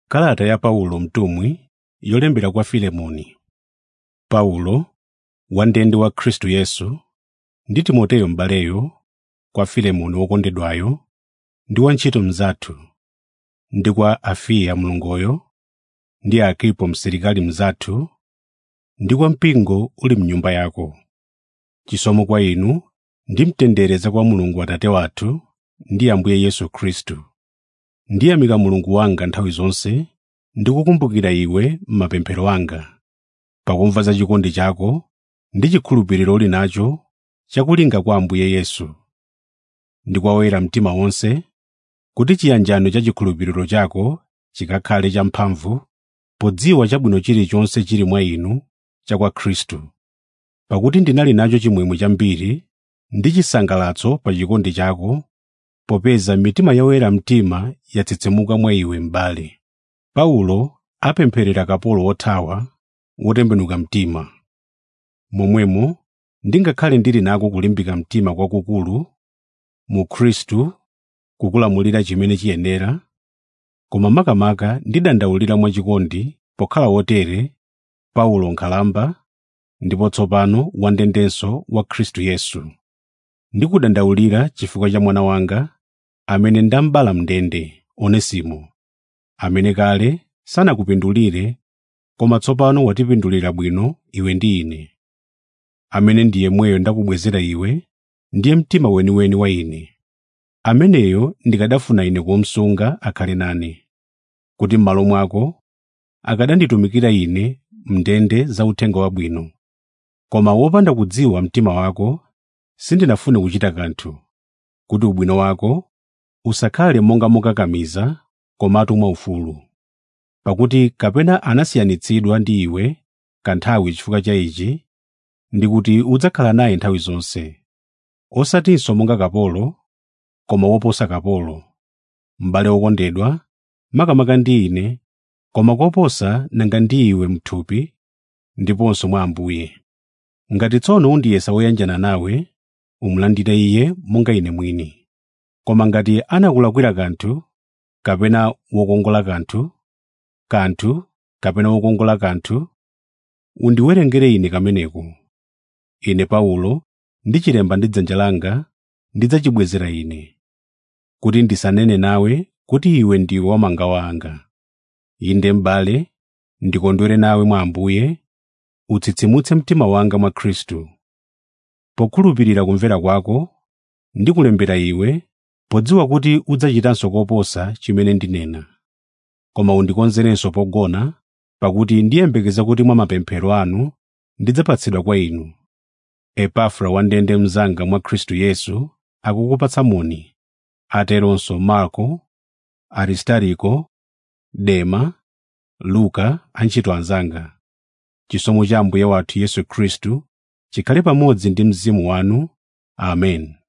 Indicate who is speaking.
Speaker 1: Kalata ya Paulo mtumwi yolembera kwa Filemoni. Paulo, wandende wa Khristu Yesu, ndi Timoteyo m'baleyo, kwa Filemoni wokondedwayo, ndi wantchito mnzathu, ndi kwa Afiya mlongoyo, ndi Arkipo msilikali mnzathu, ndi kwa mpingo uli m'nyumba yako. Chisomo kwa inu ndi mtendere za kwa Mulungu Atate wathu ndi Ambuye Yesu Khristu. Ndiyamika Mulungu wanga nthawi zonse ndi kukumbukira iwe m'mapemphero anga, pakumva za chikondi chako ndi chikhulupiriro uli nacho chakulinga kwa Ambuye Yesu. Ndi kwa oyera mtima onse, kuti chiyanjano cha chikhulupiriro chako chikakhale champhamvu podziwa chabwino chilichonse chili mwa inu cha kwa Khristu. Pakuti ndinali nacho chimwemwe chambiri ndi chisangalatso pa chikondi chako, popeza mitima ya oyera mtima yatsitsimuka mwa iwe m'bale. Paulo apempherera kapolo wothawa wotembenuka mtima. Momwemo ndingakhale ndili nako kulimbika mtima kwakukulu mu Khristu kukulamulira chimene chiyenera, koma makamaka ndidandaulira mwachikondi pokhala wotere Paulo nkhalamba ndipo tsopano wandendenso wa Khristu Yesu. Ndikudandaulira chifukwa cha mwana wanga amene ndamubala m'ndende, Onesimo, amene kale sanakupindulire koma tsopano watipindulira bwino iwe ndi ine. Amene ndi yemweyo ndakubwezera iwe, ndiye mtima weniweni wa ine. Ameneyo ndikadafuna ine kumsunga akhale nane, kuti m'malo mwako akadanditumikira ine m'ndende za uthenga wabwino. Koma wopanda kudziwa mtima wako, sindinafune kuchita kanthu, kuti ubwino wako usakhale monga mokakamiza, komatu mwaufulu. Pakuti kapena anasiyanitsidwa ndi iwe kanthawi chifukwa cha ichi, ndi kuti udzakhala naye nthawi zonse, osatinso monga kapolo, koma woposa kapolo, m'bale wokondedwa, makamaka ndi ine, koma koposa nanga ndi iwe m'thupi, ndiponso mwa Ambuye. Ngati tsono undiyesa woyanjana nawe, umulandire iye monga ine mwini. Koma ngati anakulakwira kanthu, kapena wokongola kanthu, kanthu kapena wokongola kanthu, undiwerengere ine kameneko. Ine Paulo, ndichilemba ndi dzanja langa, ndidzachibwezera ine, kuti ndisanene nawe kuti iwe ndiwe wamangawa anga. Inde m'bale, ndikondwere nawe mwa Ambuye, utsitsimutse mtima wanga mwa Khristu. Pokhulupirira kumvera kwako, ndikulembera iwe, podziwa kuti udzachitanso koposa chimene ndinena. Koma undikonzerenso pogona, pakuti ndiyembekeza kuti mwa mapemphero anu ndidzapatsidwa kwa inu. Epafra wandende mnzanga mwa Khristu Yesu akukupatsa moni, ateronso Marko, Aristariko, Dema, Luka antchito anzanga. Chisomo cha Ambuye wathu Yesu Khristu chikhale pamodzi ndi mzimu wanu. Amen.